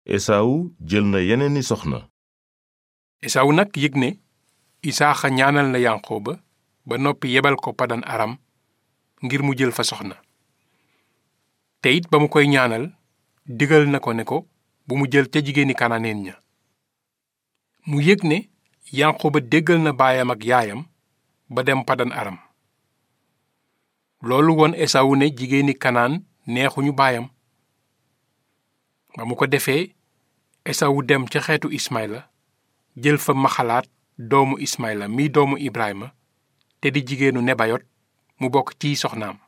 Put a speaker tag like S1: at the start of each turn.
S1: esawu jël na yeneeni soxna
S2: esawu nag yëg ne isaaxa ñaanal na yanqooba ba noppi yebal ko padan aram ngir mu jël fa soxna te it ba mu koy ñaanal digal na ko ne ko bu mu jël ca jigéeni kananeen ña mu yëg ne yanqooba déggal na baayam ak yaayam ba dem padan aram loolu won esawu ne jigéeni kanaan neexuñu baayam ba mu ko defee esawu dem ca xeetu ismayla jël fa maxalaat doomu ismayla mi doomu ibrahima te di jigéenu nebayot mu bokk ciy soxnaam